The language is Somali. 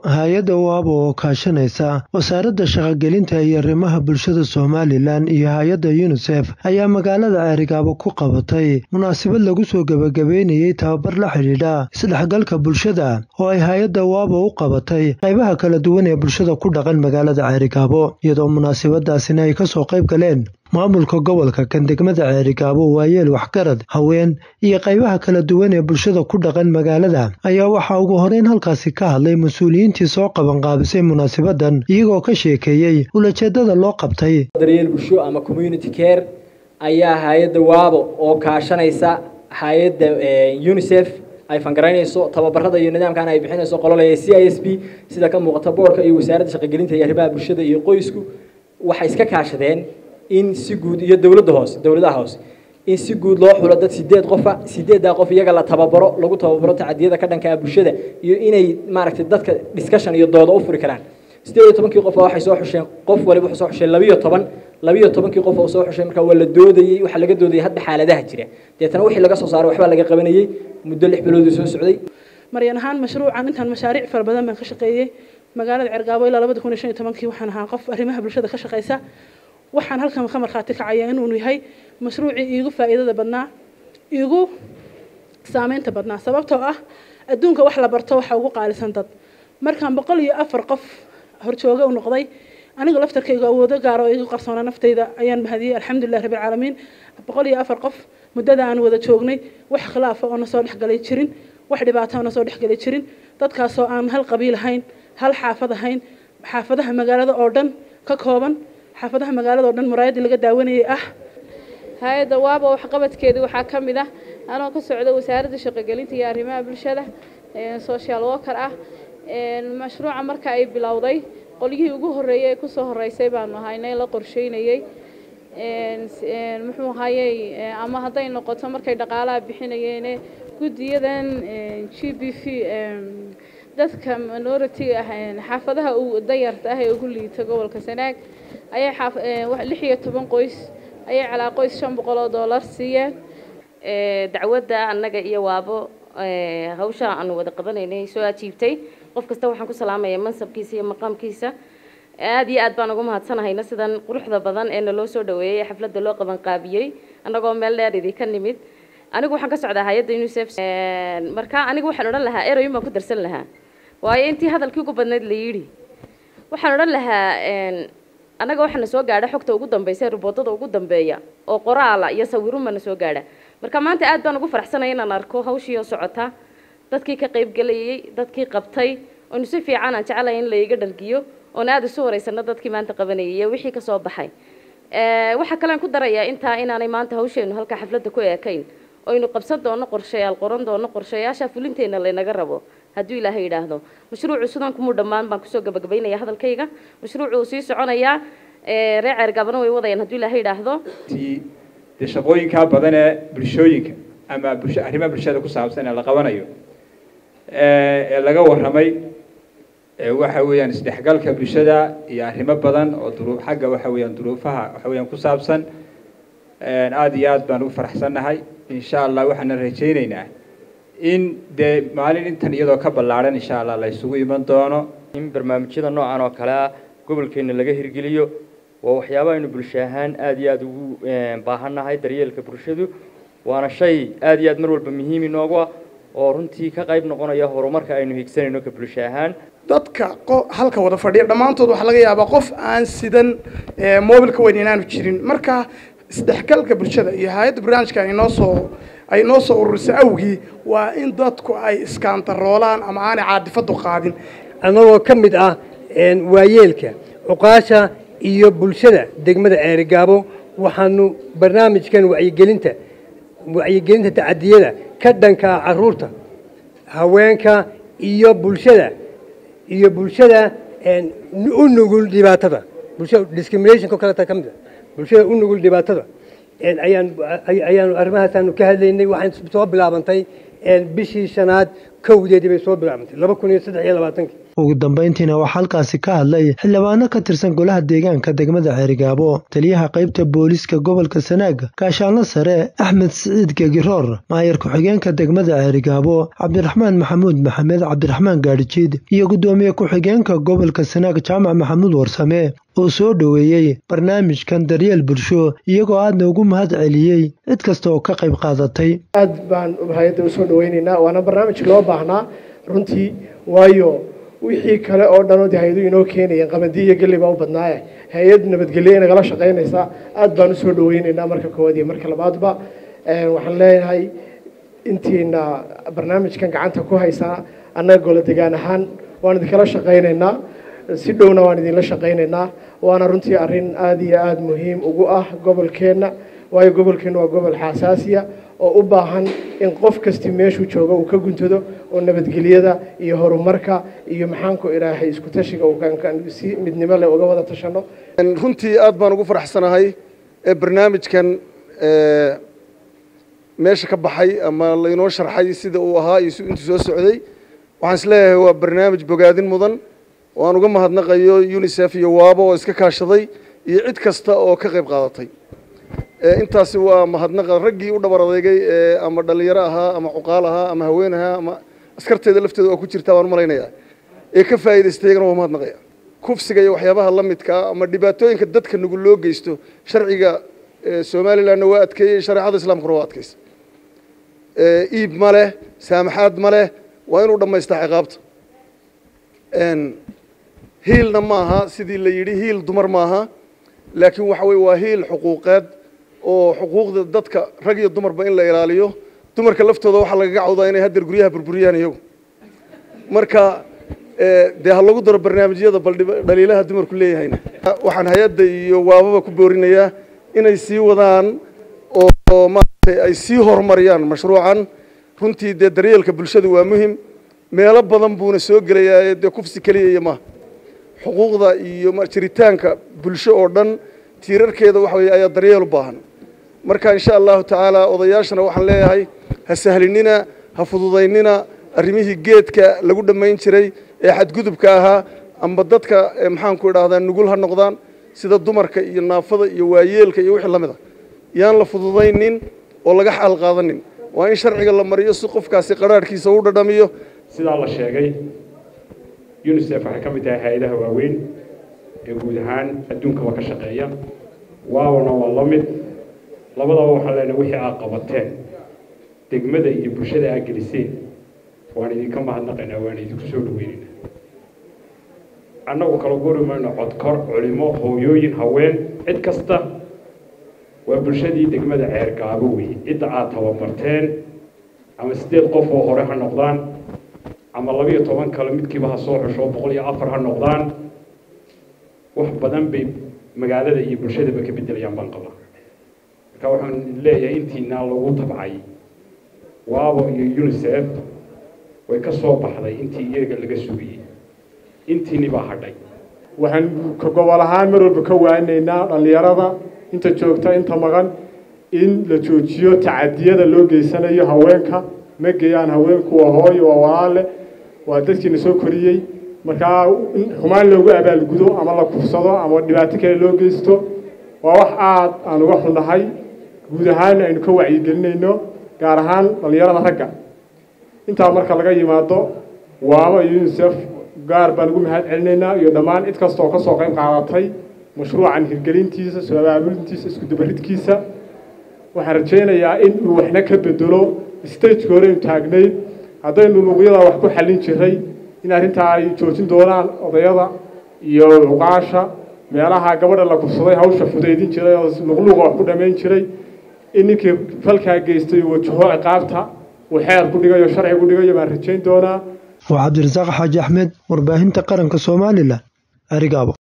hay-adda waabo oo kaashanaysa wasaaradda shaqogelinta iyo arrimaha bulshada somalilan iyo hay-adda yunisef ayaa magaalada ceerigaabo ku qabatay munaasabad lagu soo gebagabeynayey tababar la xidhiidha isdhexgalka bulshada oo ay hay-adda waabo u qabatay qaybaha kala duwan ee bulshada ku dhaqan magaalada ceerigaabo iyadoo munaasabadaasina ay kasoo qayb galeen maamulka gobolka kan degmada ceerigaabo waayeel waxgarad haween iyo qaybaha kala duwan ee bulshada ku dhaqan magaalada ayaa waxaa ugu horeyn halkaasi ka hadlay mas-uuliyiintii soo qabanqaabisay munaasabadan iyagoo ka sheekeeyey ulajeedada loo qabtay daryeel bulsho ama community care ayaa hay-adda waabo oo kaashanaysa hay-adda unisef ay fangaraynayso tababarada iyo nidaamkan ay bixinayso qololaya c i s b sida ka muuqata boorka iyo wasaaradda shaqogelinta iyo arrimaha bulshada iyo qoysku waxay iska kaashadeen in si guud iyo dowladda hoose dowladaha hoose in si guud loo xulo dad sideed qofa sideeddaa qof iyaga la tababaro lagu tababaro tacadiyada ka dhankaa bulshada iyo inay maaragtay dadka discussion iyo dooda u furi karaan sideed iyo tobankii qof waxay soo xusheen qof waliba wuxuu soo xusheen labiyo toban labiyo tobankii qof oo soo xushay markaa waa la doodayey waxaa laga doodayay hadda xaaladaha jira deetana wixii laga soo saaray waxbaa laga qabanayey muddo lix biloodii soo socday maryan ahaan mashruucan intaan mashaariic fara badan baan ka shaqeeyey magaalada cergaabo ilaa labada kun iyo shan iyo tobankii waxaan ahaa qof arrimaha bulshada ka shaqeysa waxaan halkan ka markhaati kacaya inuu yahay mashruucii iigu faa'iidada badnaa iigu saameynta badnaa sababtoo ah adduunka wax la barto waxa ugu qaalisan dad markaan boqol iyo afar qof horjooga u noqday aniga laftarkayga awoodo gaar oo igu qarsoona naftayda ayaan mahadiyey alxamdulilah rabbilcaalamiin boqol iyo afar qof muddada aan wada joognay wax khilaafa oo na soo dhexgalay jirin wax dhibaato oo na soo dhexgalay jirin dadkaasoo aan hal qabiil ahayn hal xaafad ahayn xaafadaha magaalada oo dhan ka kooban xaafadaha magaalada oo dhan muraayadii laga daawanayay ah hay-adda waaba waxqabadkeedii waxaa ka mid ah anoo ka socda wasaaradda shaqogelinta iyo arrimaha bulshada social worker ah mashruuca marka ay bilowday qolyihii ugu horreeyey ee kusoo horreysay baanu ahaynay la qorsheynayey muxuu ahayey ama hadday noqoto markay dhaqaalaha bixinayeene guddiyadan g b v dadka minority ah xaafadaha dayarta ah ee ugu liita gobolka sanaag ayay lix iyo toban qoys ayay calaa qoys shan boqol oo dollar siiyeen dacwadda annaga iyo waabo hawsha aanu wada qabanaynay soo ajiibtay qof kasta waxaan ku salaamayaa mansabkiisa iyo maqaamkiisa aada iyo aad baan ugu mahadsanahayna sidan quruxda badan ee naloo soo dhaweeyey ee xafladda loo qabanqaabiyey annagoo meel dheer idinka nimid anigu waxaan ka socdaa hay-adda unisef marka anigu waxaan odhan lahaa eroyin baan ku darsan lahaa waayo intii hadalkii ugu badnayd la yidhi waxaan odhan lahaa annaga waxaana soo gaadha xogta ugu dambaysa ruboodada ugu dambeeya oo qoraala iyo sawirunbana soo gaadha marka maanta aad baan ugu faraxsanaya inaan arko hawshii oo socota dadkii ka qaybgelayay dadkii qabtay oonu si fiican aan jecelahay in laiga dhargiyo oon aada isu wareysano dadkii maanta qabanayay iyo wixii kasoo baxay waxaa kalean ku darayaa intaa inaanay maanta hawsheenu halkaa xafladda ku eekayn oynu qabsan doono qorshayaal qoran doono qorshayaasha fulinteenna laynaga rabo hadduu ilaahay yidhaahdo mashruucu sidan kumuu dhammaan baan kusoo gabagabaynaya hadalkayga mashruucu uu sii soconayaa reer ceergaabana way wadayaan hadduu ilaahay yidhaahdo dee shaqooyinkaa badan ee bulshooyinka ama bulsho arrimaha bulshada ku saabsan ee la qabanayo ee laga warramay waxa weeyaan isdhexgalka bulshada iyo arrimo badan oo duruuf xagga waxa weeyaan duruufaha waxa weeyaan ku saabsan aada iyo aad baan ugu faraxsannahay insha allah waxaana rajaynaynaa in dee maalin intan iyadoo ka ballaadhan insha allah la isugu iman doono in barnaamijyada noocan oo kale ah gobolkeena laga hirgeliyo waa waxyaaba aynu bulsho ahaan aada iyo aada ugu baahannahay daryeelka bulshadu waana shay aada iyo aad mar walba muhiim inoogu ah oo runtii ka qayb noqonaya horumarka aynu higsanayno ka bulsho ahaan dadka halka wada fadhiya dhammaantood waxaa laga yaabaa qof aan sidan mobilka weyn inaanu jirin marka isdhexgalka bulshada iyo hay-adda barnaamijkan inoo soo ay noo soo ururisay awgii waa in dadku ay iskaantaroolaan ama aanay caadifadu qaadin annagoo ka mid ah waayeelka cuqaasha iyo bulshada degmada ceerigaabo waxaanu barnaamijkan wacyigelinta wacyigelinta tacadiyada ka dhankaa caruurta haweenka iyo bulshada iyo bulshada u nugul dhibaatada bulshada discriminationka kaleta ka mid a bulshada u nugul dhibaatada ayaan ayaanu arrimahaasaanu ka hadlaynay waxaan soo bilaabantay bishii shanaad kowdeedii bay soo bilaabantay laba kun iyo saddex iyo labaatankii ugu dambayntiina waxaa halkaasi ka hadlay xildhibaano ka tirsan golaha deegaanka degmada ceerigaabo taliyaha qaybta booliiska gobolka sanaag gaashaanlo sare axmed siciid gegiroor maayar ku-xigeenka degmada ceerigaabo cabdiraxmaan maxamuud maxamed cabdiraxmaan gaadhijiid iyo guddoomiye ku-xigeenka gobolka sanaag jaamac maxamuud warsame oo soo dhoweeyey barnaamijkan daryeel bulsho iyagoo aadna ugu mahad celiyey cid kasta oo ka qayb qaadatay aad baan hay-adda usoo dhaweynaynaa waana barnaamij loo baahnaa runtii waayo wixii kale oo dhan oo de hay-adu inoo keenayeen qabandi iyo gelli baa u badnaaye hay-ad nabadgelye nagala shaqaynaysaa aad baan usoo dhaweynaynaa marka koowaad iyo marka labaadba waxaan leeyahay intiina barnaamijkan gacanta ku haysaa annaga golo degaan ahaan waan idinkala shaqaynaynaa si dhowna waan idinla shaqaynaynaa waana runtii arrin aada iyo aada muhiim ugu ah gobolkeenna waayo gobolkeenna waa gobol xasaasiya oo u baahan in qof kasti meeshuu joogo uu ka guntado oo nabadgelyada iyo horumarka iyo maxaanku idhaahay isku tashiga uu si midnimo leh uga wada tashano runtii aad baan ugu faraxsanahay ee barnaamijkan meesha ka baxay ama laynoo sharxay sida uu ahaa iyo intuu soo socday waxaan isleeyahay waa barnaamij bogaadin mudan oo aan uga mahadnaqayo unisef iyo waabo oo iska kaashaday iyo cid kasta oo ka qayb qaadatay intaasi waa mahadnaqa raggii u dhabar adeegay ama dhallinyaro ahaa ama cuqaal ahaa ama haween ahaa ama askarteeda lafteeda waa ku jirtaa waan u malaynayaa ee ka faa'idaystay iyagana waa mahadnaqaya kufsiga iyo waxyaabaha la midkaa ama dhibaatooyinka dadka nugul loo geysto sharciga somalilandna waa adkeeyey shareecada islaamkuna waa adkeysa iib ma leh saamaxaad ma leh waa inuu dhammaystaa ciqaabta hiilna maaha sidii la yidhi hiil dumar maaha laakiin waxa weye waa hiil xuquuqeed oo xuquuqda dadka rag iyo dumarba in la ilaaliyo dumarka laftooda waxaa lagaga cawdaa inay haddeer guryaha burburiyaan iyagu marka dee ha lagu daro barnaamijyada bal dhaliilaha dumarku leeyahayna waxaan hay-adda iyo waababa ku boorinayaa inay sii wadaan oo maaragtay ay sii horumariyaan mashruucan runtii dee daryeelka bulshadu waa muhim meelo badan buuna soo gelayaa dee kufsi keliya iyo maaha xuquuqda iyo jiritaanka bulsho oo dhan tiirarkeeda waxa weye ayaa daryeel u baahan marka insha allahu tacaala odayaashana waxaan leeyahay ha sahlinina ha fududaynina arrimihii geedka lagu dhammayn jiray ee xadgudubka ahaa amba dadka maxaanku idhahdaa nugul ha noqdaan sida dumarka iyo naafada iyo waayeelka iyo wixii lamid a yaan la fududaynin oo laga xaal qaadanin waa in sharciga la mariyo si qofkaasi qaraarhkiisa u dhadhamiyo sidaa la sheegay unisef waxay ka mid tahay hay-adaha waaweyn ee guud ahaan adduunkaba ka shaqeeya waabana waa la mid labadaba waxaan leenahay wixii aad qabateen degmada iyo bulshada aad geliseen waan idinka mahadnaqaynaa waan idinku soo dhaweynaynaa annagu kala guri mayno codkor culimo hooyooyin haween cid kasta waa bulshadii degmada ceergaabo weeye cidda aad tababarteen ama siddeed qof oo hore ha noqdaan ama labiyo toban kale midkiiba ha soo xusho boqol iyo afar ha noqdaan wax badan bay magaalada iyo bulshadaba ka bedelayaan baan qabaa marka waxaan leeyahay intiinaa lagu tabcay waabo iyo unisef way ka soo baxday intii iyaga laga sugayey intiini baa hadhay waxaan ka gobol ahaan mar walba ka waanaynaa dhallinyarada inta joogta inta maqan in la joojiyo tacadiyada loo geysanayo haweenka ma geeyaan haweenku waa hooyo waa walaale waa dadkiina soo koriyey markaa in xumaan loogu abaalgudo ama la kufsado ama dhibaato kale loo geysto waa wax aad aan uga xunnahay guud ahaan aynu ka wacyigelinayno gaar ahaan dhallinyarada ragga intaa marka laga yimaado waaba iyo unisef gaar baan ugu mahad celinaynaa iyo dhammaan cid kasta oo ka soo qayb qaadatay mashruucan hirgelintiisa soo abaabulintiisa isku dabaridkiisa waxaan rajaynayaa in uu waxna ka bedelo stageka hore aynu taagnayd haddaynu luuqyada wax ku xallin jiray in arrintaa ay joojin doonaan odayada iyo cuqaasha meelaha gabadha la kufsaday hawsha fudaydin jiray oo luqluuqa wax ku dhammayn jiray in ninkii falkaa geystay wajaho ciqaabta uu xeer ku dhigayo sharci ku dhigayo baan rajayn doonaa waa cabdirasaaq xaaji axmed warbaahinta qaranka somalilan arigaabo